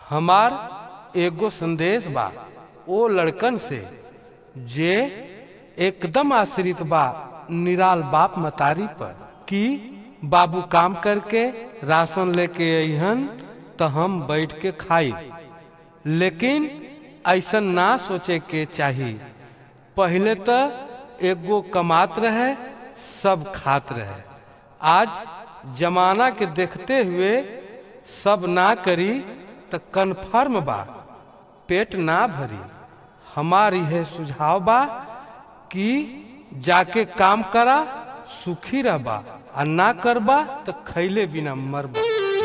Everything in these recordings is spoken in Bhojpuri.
हमार एगो संदेश बा ओ लड़कन से जे एकदम आश्रित बा निराल बाप मतारी पर कि बाबू काम करके राशन लेके अइहन त हम बैठ के खाई लेकिन ऐसा ना सोचे के चाही पहले तो एगो कमात रहे सब खात रहे आज जमाना के देखते हुए सब ना करी त कन्फर्म बा पेट ना भरी हमार यह सुझाव बा कि जाके काम करा सुखी रहबा आ ना करबा तो खैले बिना मरबा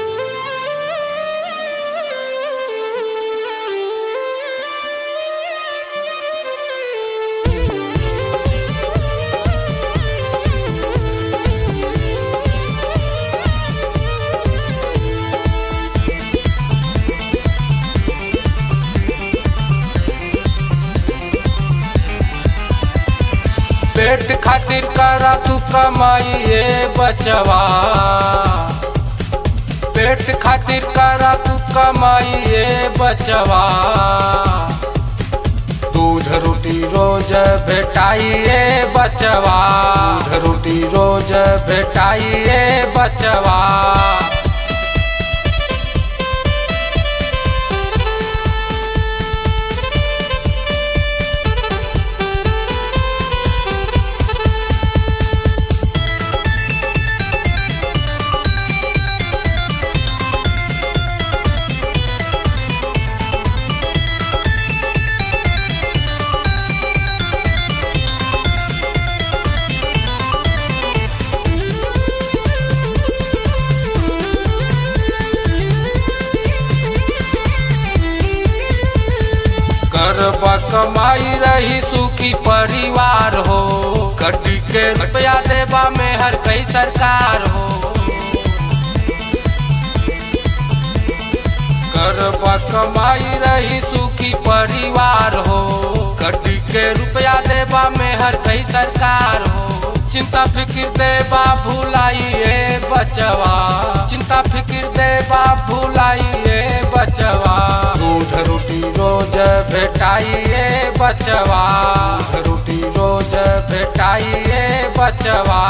पेट खातिर करा तू कमाई ए बचवा पेट खातिर करा तू कमाई ए बचवा दूध रोटी रोज भेटाई ए बचवा दूध रोटी रोज भेटाई ए बचवा करबा कमाई रही सुखी परिवार हो कटी के रुपया देबा में हर कई सरकार हो करबा कमाई रही सुखी परिवार हो कटी के रुपया देबा में हर कई सरकार हो चिंता फिक्र देबा भुलाइए बचवा चिंता फिक्र देबा भुलाइए बचवा दूध रोटी रोज भेटाइए बचवा दूध रोटी रोज भेटाइए बचवा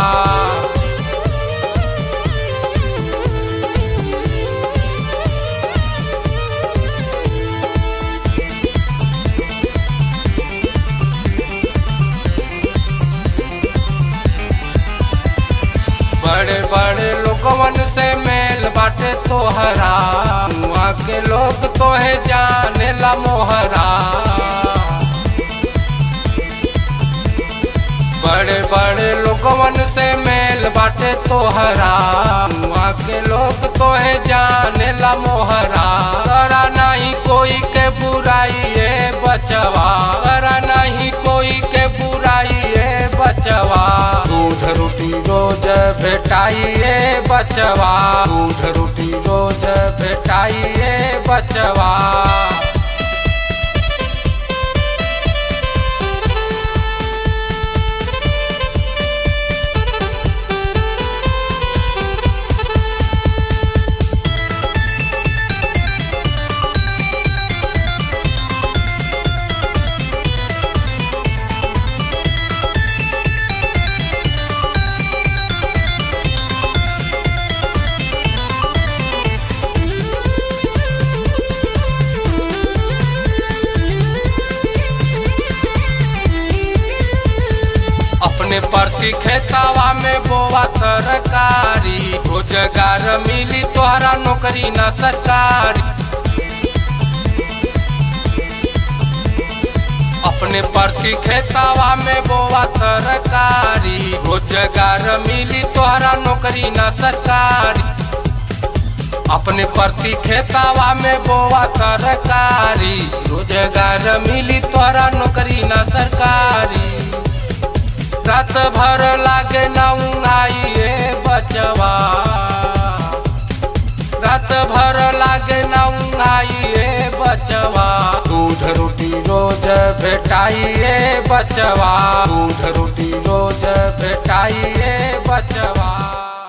बड़े बड़े लोगवन से मेल बाटे तोहरा वहाँ के लोग तोहे जाने ला मोहरा बड़े बड़े लोगवन से मेल बाटे तोहरा वहाँ के लोग तोहे जाने ला मोहरा करा नहीं कोई के बुराई ए बचवा करा नहीं कोई के बुराई ए बचवा दूध रोटी रोज भेटाइए बचवा दूध रोटी रोज भेटाइए बचवा अपने प्रति खेतावा में बोआ तरकारी रोजगार मिली तोहरा नौकरी न सरकारी अपने प्रति खेतावा में बोआ तरकारी रोजगार मिली तोहरा नौकरी न सरकारी अपने प्रति खेतावा में बोआ तरकारी रोजगार मिली तोहरा नौकरी न सरकारी रात भर लागे नौनाइए बचवा रात भर लागे नौनाइए बचवा दूध रोटी रोज भेटाइए बचवा दूध रोटी रोज भेटाइए बचवा